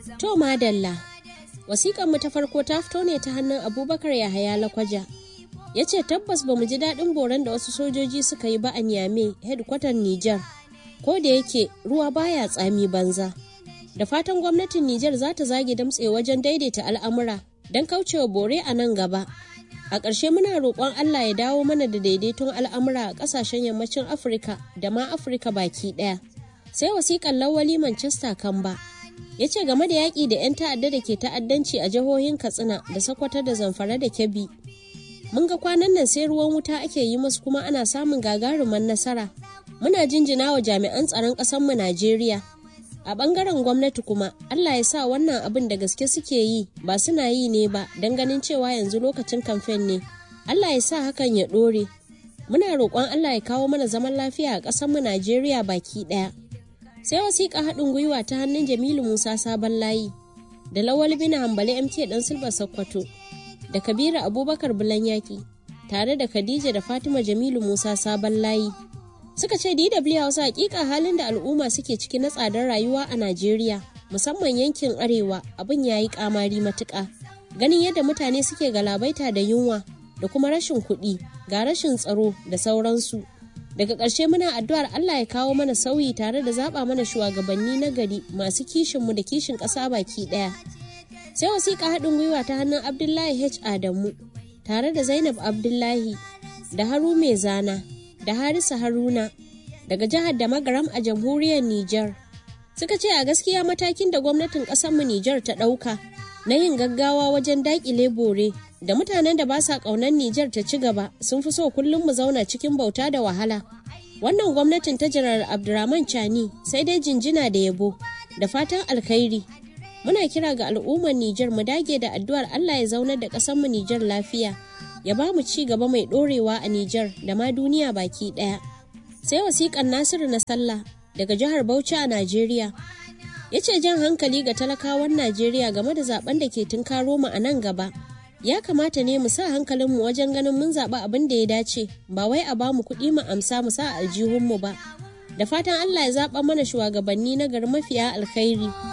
To madalla, wasiƙan mu ta farko ta fito ne ta hannun Abubakar Yahaya Lakwaja. Ya ce tabbas ba mu ji daɗin boran da wasu sojoji suka yi ba a Niamey, hedkwatan Nijar. Ko da yake ruwa baya tsami banza. Da fatan gwamnatin Nijar za ta zage damtse wajen daidaita al'amura don kaucewa bore a nan gaba. A ƙarshe muna roƙon Allah ya dawo mana da daidaiton al'amura a ƙasashen yammacin Afirka da ma Afirka baki ɗaya. Sai wasiƙan lawali Manchester Kamba. Ya ce game da yaƙi da 'yan ta'adda da ke ta'addanci a jihohin Katsina da Sokoto da Zamfara da Kebbi. Mun ga kwanan nan sai ruwan wuta ake yi musu kuma ana samun gagaruman nasara. Muna jinjina wa jami'an tsaron ƙasarmu Najeriya. A ɓangaren gwamnati kuma, Allah ya sa wannan abin da gaske suke yi ba suna yi ne ba don ganin cewa yanzu lokacin kamfen ne. Allah ya sa hakan ya ɗore. Muna roƙon Allah ya kawo mana zaman lafiya a ƙasarmu Najeriya baki ɗaya. Sai wasiƙa haɗin gwiwa ta hannun Jamilu Musa Sabon Layi da Lawal bin Hambali MK ɗan Silba Sokoto da Kabiru Abubakar Bulanyaki tare da Khadija da Fatima Jamilu Musa Sabon Layi. suka ce DW Hausa hakika halin da al'umma suke ciki na tsadar rayuwa a Najeriya musamman yankin arewa abin ya yi kamari matuƙa ganin yadda mutane suke galabaita da yunwa da kuma rashin kuɗi ga rashin tsaro da sauransu daga ƙarshe muna addu'ar Allah ya kawo mana sauyi tare da zaɓa mana shugabanni na gari masu kishinmu da kishin ƙasa baki ɗaya sai wasiƙa haɗin gwiwa ta hannun Abdullahi H Adamu tare da Zainab Abdullahi da Haru Mai Zana da Harisa Haruna daga jihar da Magaram a jamhuriyar Nijar. Suka ce a gaskiya matakin da gwamnatin ƙasarmu Nijar ta ɗauka na yin gaggawa wajen daƙile bore da mutanen da ba sa ƙaunar Nijar ta ci gaba sun fi so kullum mu zauna cikin bauta da wahala. Wannan gwamnatin ta Janar Abdurrahman Chani sai dai jinjina da yabo da fatan alkhairi. Muna kira ga al'ummar Nijar mu dage da addu'ar Allah ya zaunar da ƙasarmu Nijar lafiya. ya ba mu ci gaba mai ɗorewa a Nijar da ma duniya baki ɗaya. Sai wasiƙan Nasiru na sallah daga jihar Bauchi a Najeriya. Ya ce jan hankali ga talakawan Najeriya game da zaben da ke tunkaro mu a nan gaba. Ya kamata ne mu sa hankalinmu wajen ganin mun zaɓi abin da ya dace, ba wai a ba mu kuɗi mu amsa mu sa aljihunmu ba. Da fatan Allah ya zaɓa mana shugabanni na gari mafiya alkhairi.